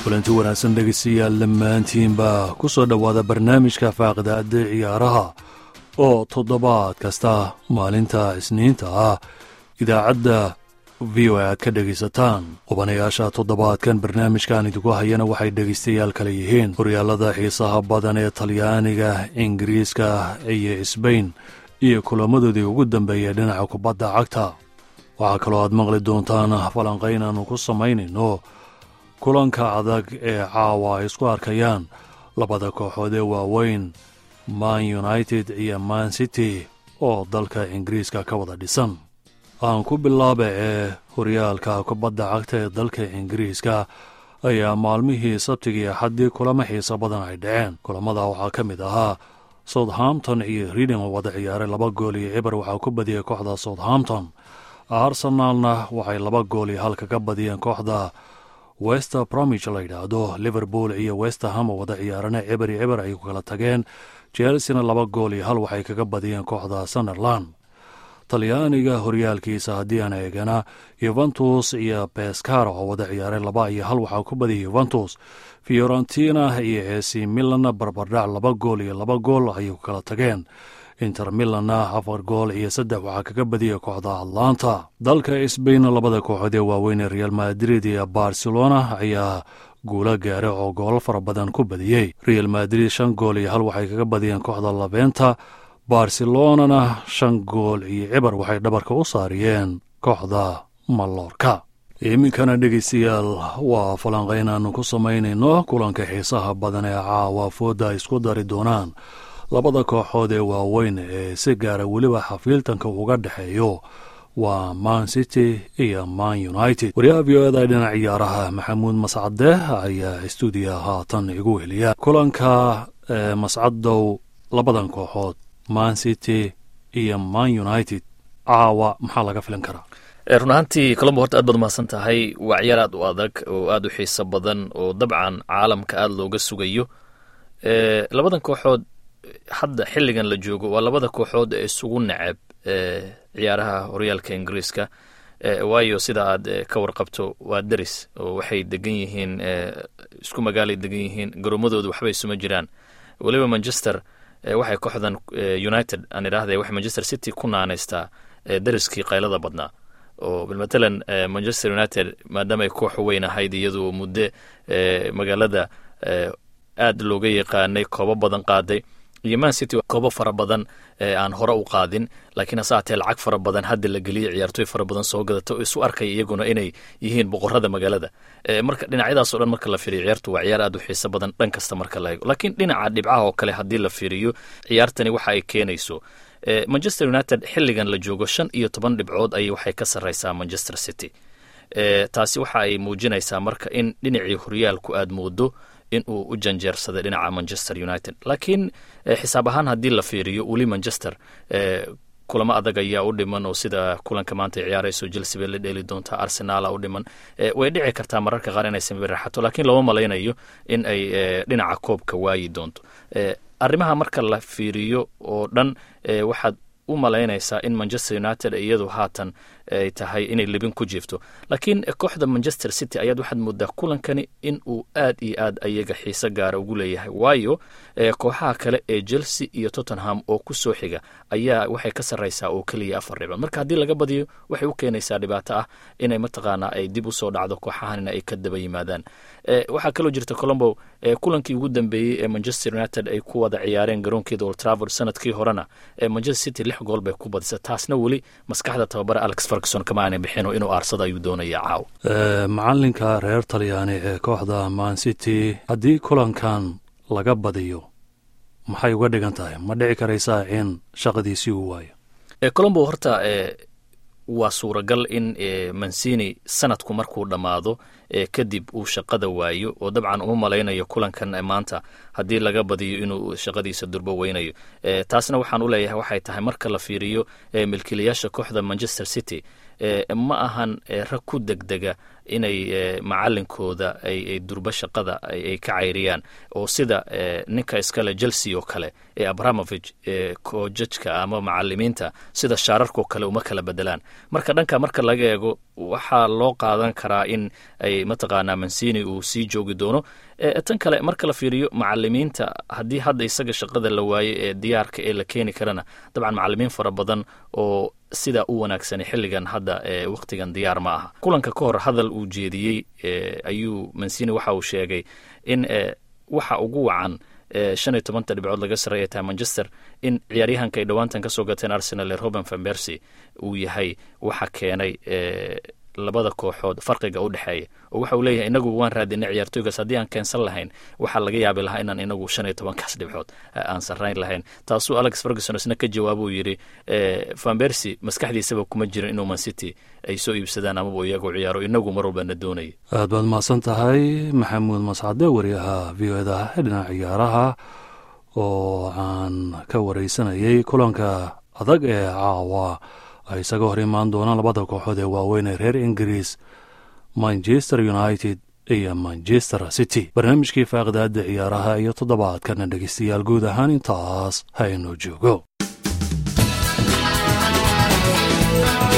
kulanti wanaagsan dhegeystayaal dhammaantiinba ku soo dhowaada barnaamijka faaqidaada ciyaaraha oo toddobaad kasta maalinta isniinta ah idaacadda v o aad ka dhegaysataan qubanayaasha toddobaadkan barnaamijkan idinku hayana waxay dhegaystayaal kale yihiin horyaalada xiisaha badan ee talyaaniga ingiriiska iyo sbain iyo kulamadoodii ugu dambeeyay dhinaca kubadda cagta waxaa kaloo aad maqli doontaan falanqayn aanu ku samaynayno kulanka adag ee caawa ay isku arkayaan labada kooxood ee waaweyn man united iyo man city oo dalka ingiriiska ka wada dhisan aan ku bilaaba ee horyaalka kubadda cagta ee dalka ingiriiska ayaa maalmihii sabtigii axaddii kulamo xiisa badan ay dhaceen kulamada waxaa ka mid ahaa southampton iyo reading oo wada ciyaaray laba gool iyo cibar waxaa ku badiyey kooxda southampton arsenaalna waxay laba gool iyo halka ka badiyeen kooxda wester bromich la yidhaahdo liverpool iyo westerham oo wada ciyaarana cibar iyo cibar ay ku kala tageen chelsena laba gool iyo hal waxay kaga badiyeen kooxda sunderland talyaaniga horyaalkiisa haddii aan eegana yuventus iyo beskara oo wada ciyaaray laba iyo hal waxaa ku badiyay yuventus fiorentina iyo esi milan barbardhac laba gool iyo laba gool ayay ku kala tageen inter milanna afar gool iyo saddex waxaa kaga badiyay kooxda atlanta dalka sbain labada kooxood ee waaweyn ee real madrid iyo barcelona ayaa guula gaara oo goolo fara badan ku badiyey real madrid shan gool iyo hal waxay kaga badiyeen kooxda labenta barcelonana shan gool iyo cibar waxay dhabarka u saariyeen kooxda mallorka iminkana dhegeystayaal waa falanqayn aanu ku samaynayno kulanka xiisaha badan ee caawa fooda ay isku dari doonaan labada kooxood ee waaweyn ee si gaara weliba xafiiltanka uga dhexeeyo waa man city iyo man united wariyaha v o eda dhinac ciyaaraha maxamuud mascade ayaa stuudiya haatan igu heliya kulanka mascadow labadan kooxood man city iyo man united caawa maxaa laga filan karaa run ahaantii colombo horta aad baad umahadsan tahay waa ciyaar aad u adag oo aad u xiiso badan oo dabcan caalamka aada looga sugayo labadan kooxood hadda xilligan la joogo waa labada kooxood ee isugu neceb ciyaaraha horyaalka ingiriiska waayo sida aad ka warqabto waa deris oo waxay degan yihiin isku magaalay degan yihiin garoomadooda waxba isuma jiraan weliba manchester waxay kooxdan united aan idhaahda waxay manchester city ku naanaystaa deriskii qaylada badnaa oo matalan manchester united maadaama ay koox weyn ahayd iyadoo muddo magaalada aad looga yaqaanay koobo badan qaaday iyo man city koobo fara badan aan hore u qaadin laakiin hase haatee lacag fara badan hadda la geliyay ciyaartooy fara badan soo gadata oo isu arkaya iyaguna inay yihiin boqorada magaalada marka dhinacyadaasoo dhan marka la fiiriyo ciyaartu waa ciyaar aad u xiiso badan dhan kasta marka la eego laakiin dhinaca dhibcaha oo kale haddii la fiiriyo ciyaartani waxa ay keenayso manchester united xilligan la joogo shan iyo toban dhibcood ayay waxay ka sarreysaa manchester city taasi waxa ay muujinaysaa marka in dhinacii horyaalku aad moodo in uu u janjeersaday dhinaca manchester united laakiin xisaab ahaan haddii la fiiriyo weli manchester kulamo adag ayaa u dhiman oo sida kulanka maanta ay ciyaarayso chelsea bay la dheeli doontaa arsenaala u dhiman way dhici kartaa mararka qaar inay sami raaxato laakiin looma malaynayo in ay dhinaca koobka waayi doonto arrimaha marka la fiiriyo oo dhan waxaad u malaynaysaa in manchester united iyadu haatan ay tahay inay libin ku jiifto laakiin kooxda manchester city ayaad waxaad moodaa kulankani in uu aad iyo aad ayaga xiise gaara ugu leeyahay waayo kooxaha kale ee chelsea iyo tottenham oo ku soo xiga ayaa waxay ka sarreysaa oo keliya afar dhibcood marka haddii laga badiyo waxay u keenaysaa dhibaato ah inay mataqaanaa ay dib usoo dhacdo kooxahanina ay ka daba yimaadaan waxaa kaloo jirta colombo kulankii ugu dambeeyey ee manchester united ay ku wada ciyaareen garoonkeeda old travord sanadkii horena manchester city lix gool bay ku badisa taasna weli maskaxda tababara alex ferguson kama aanay bixin oo inuu aarsada ayuu doonaya caaw macalinka reer talyaani ee kooxda man city haddii kulankan laga badiyo maxay uga dhigan tahay ma dhici karaysaa in shaqadiisii uu waayo colombo horta waa suuragal in mancini sanadku markuu dhammaado kadib uu shaqada waayo oo dabcan uma malaynayo kulankan maanta haddii laga badiyo inuu shaqadiisa durbo weynayo taasna waxaan u leeyahay waxay tahay marka la fiiriyo milkiilayaasha kooxda manchester city ma ahan rag ku degdega inay macalinkooda ay durbo shaqada ay ka cayriyaan oo sida ninka iskale chelsea oo kale ee abramovich koojajka ama macalimiinta sida shaararkao kale uma kala bedelaan marka dhanka marka laga eego waxaa loo qaadan karaa in ay mataqaanaa mansini uu sii joogi doono tan kale marka la fiiriyo macalimiinta haddii hadda isaga shaqada la waayo ee diyaarka ee la keeni karana dabcan macalimiin fara badan oo sidaa u wanaagsanay xilligan hadda wakhtigan diyaar ma aha kulanka ka hor hadal uu jeediyey ayuu mansini waxa uu sheegay in waxa ugu wacan shan iyo tobanta dhibcood laga sarreeya tahay manchester in ciyaaryahanka ay dhowaantan ka soo gateen arsenal ee roben van bercy uu yahay waxa keenay labada kooxood farqiga u dhexeeya oo waxa uu leeyahay inagu waan raadinay ciyaartooygaas haddii aan keensan lahayn waxaa laga yaabi lahaa inaan inagu shan iyo tobankaas dhibcood aan sarrayn lahayn taasuu alex ferguson isna ka jawaabuu yidhi van bercy maskaxdiisaba kuma jirin inuu mancity ay soo iibsadaan amaba iyagoo ciyaaro inagu mar walba na doonaya aad baad mahadsan tahay maxamuud mascade wariyaha v o da dhinaca ciyaaraha oo aan ka wareysanayay kulanka adag ee caawa ay isaga hor imaan doonaan labada kooxood ee waaweyn ee reer ingiriis manchester united iyo manchester city barnaamijkii faaqdaada ciyaaraha iyo toddobaadkana dhegeystayaal guud ahaan intaas ha inoo joogo